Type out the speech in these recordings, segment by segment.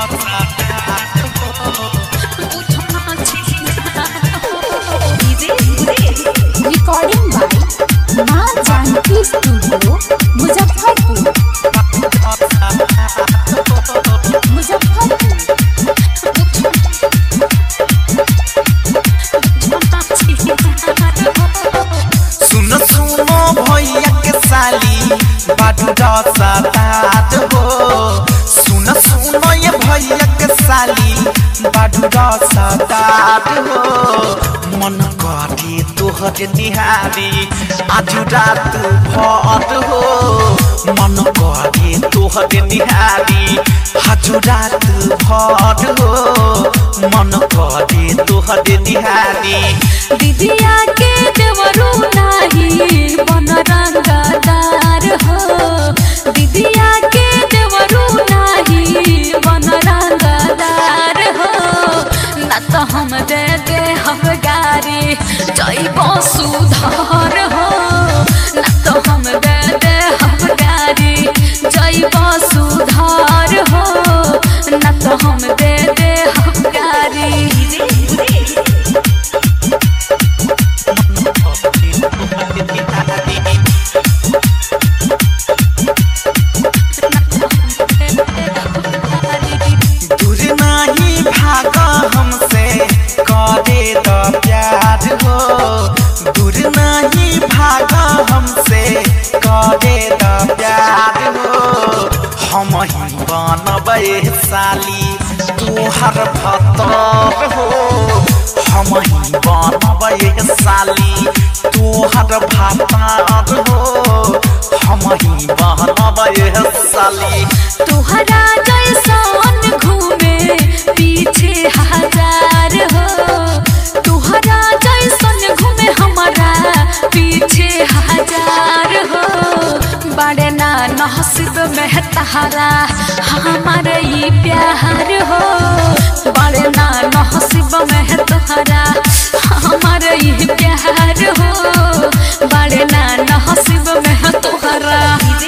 recording by माँ Janaki studio Muzaffarpur Muzaffarpur सुन सुनो भैया के साली बाडू रसदार हो सुन सुनो ये भैया के साली बाडू रसदार हो मन करे तोहर निहारी आज रात भर हो मन करे तोहर निहारी आज रात भर हो मन करे तोहर निहारी दिदिया के देवरू नाही बन रंगदार हो दिदिया के देवरू नाही बन रंगदार हो न तो हम दे दे हम गारी जैब सुधार हो न तो हम दे दे हम गारी जैब सुधार हो न तो हम दे दे हम गारी दूर नहीं भाग हमसे करे द प्यार हो दूर नहीं भाग हमसे करे द प्यार हो हम ही बनबे साली तोहर भतर हो हम ही बनबे साली तोहर भतर हो हम ही बनबे साली तुहरा जैसन घूमे पीछे हजार हो तुहरा जैसन घूमे हमारा पीछे हजार हो बड़े ना नसीब में तहारा हमारे ई प्यार हो बड़े ना नसीब में तोहरा हमारे ई प्यार हो बड़े ना नसीब में तोहरा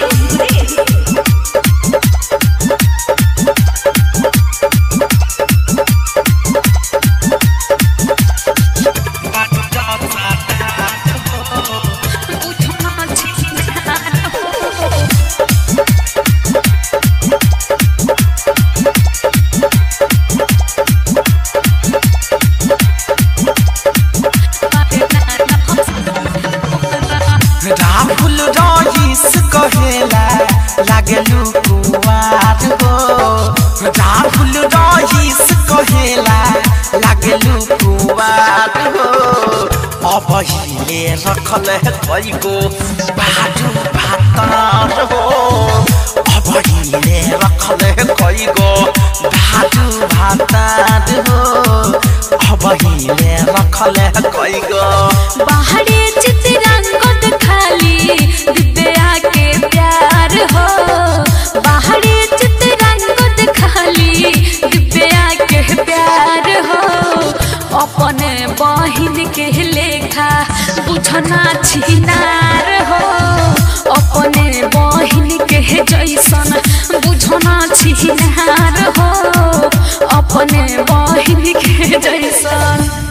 राहुल रईस कहेला लागलू कुवार हो राहुल रईस कहेला लागलू कुवार हो अब हिले रखल है कईगो बाजू भातार हो अब हिले रखल है कईगो बाजू भातार हो अब हिले रखल है कईगो बाहरे चितरंगत खाली दिव्या के प्यार हो बाहरे चितरंगत खाली दिव्या के प्यार हो अपने बहिन के लेखा बुझना छिनार हो अपने बहिन के जैसन बुझना छिनार हो अपने बहिन के जैसन